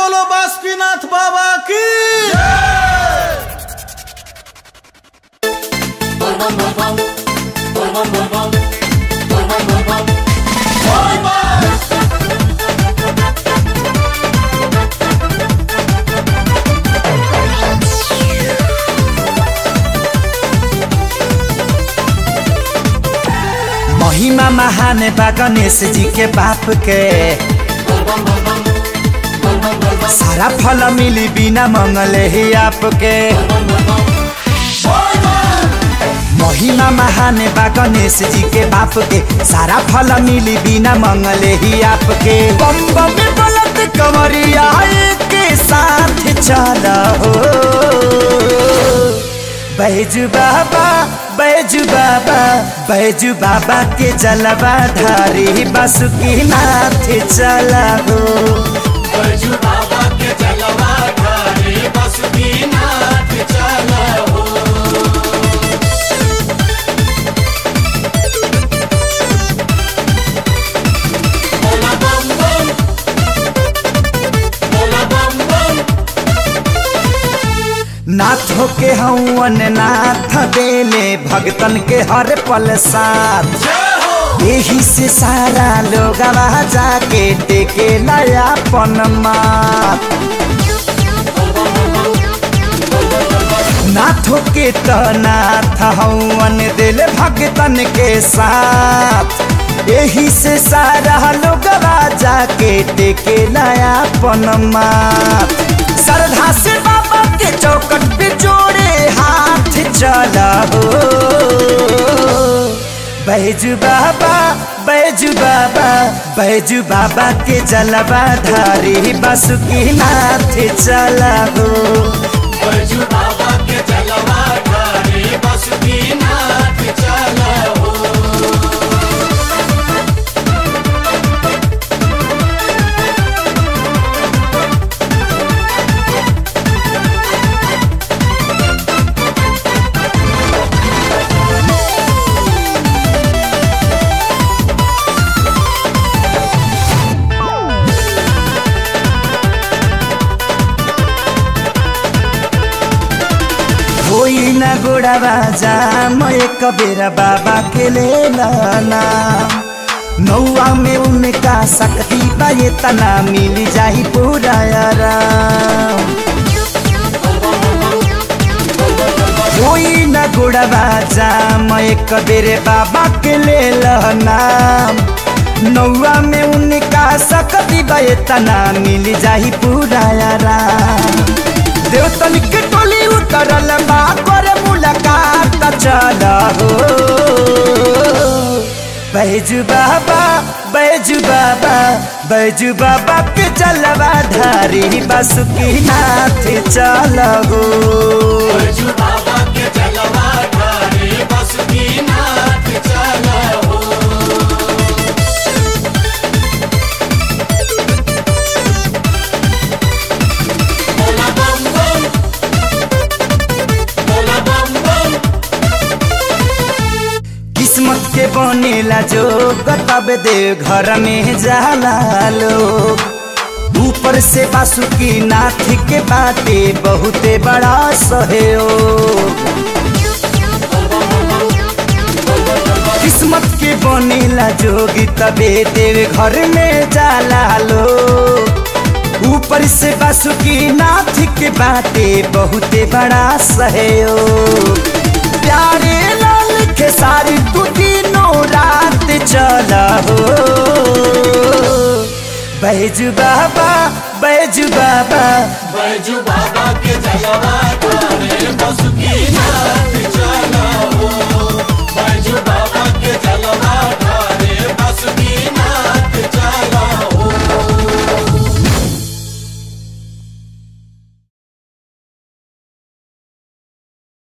बोलो बासुकीनाथ बाबा की महिमा महान बा गणेश जी के बाप के सारा फल मिली बिना मंगले ही आपके महिमा महान बा गणेश जी के बाप के सारा फल मिली बिना मंगले ही आपके बम बम बलत कमरिया के साथ चला हो बैजू बाबा बैजू बाबा बैजू बाबा के जलवा धारी बासुकी नाथ चला हो बैजू बाबा के जलवा धारे बासुकीनाथ चला हो बोला बम बम बोला बम बम नाथ के हवन नाथ देले भगतन के हर पल साथ यही से सारा लोग जाके टेके नया पन माथ नाथों के तो नाथ हवन दिल भगतन के साथ यही से सारा लोग जाके टेके नया पनमा श्रद्धा से बाबा के चौकट पे जोड़े हाथ चला हो बैजू बाबा बैजू बाबा बैजू बाबा के जलवा धारी बासुकी नाथ चला हो बैजू बाबा के जलवा धारे बासुकीनाथ चला हो होई न गोड़ावा जाम एक बेरा बाबा के ले लाना नौआ में उनका शक्ति बा ये तना मिल जाही पूरा आराम होई न गोड़ावा जाम एक बेरे बाबा के ले लाना नौआ में उनका शक्ति बा ये तना मिल जाही पूरा आराम देवतन के टोली उतरल बा करे मुलाकात चल हो बैजू बाबा बैजू बाबा बैजू बाबा के चलवा धारी बासुकी नाथ चल हो बैजू बाबा के जलवा धारे बासुकीनाथ चला हो बोला बम बम बोला बम बम किस्मत के बनेला जो तब दे घर में जाला लोग ऊपर से बासुकी नाथ के बाटे बहुते बड़ा सहयोग किस्मत के बनेला जोगी तबे देव घर में जाला लोग ऊपर से बासुकी नाथ के बाटे बहुते बड़ा सहयोग प्यारे लाल के सारी तू तीनों रात चला हो बैजू बाबा बैजू बाबा बैजू बाबा के जलवा धारे बासुकीनाथ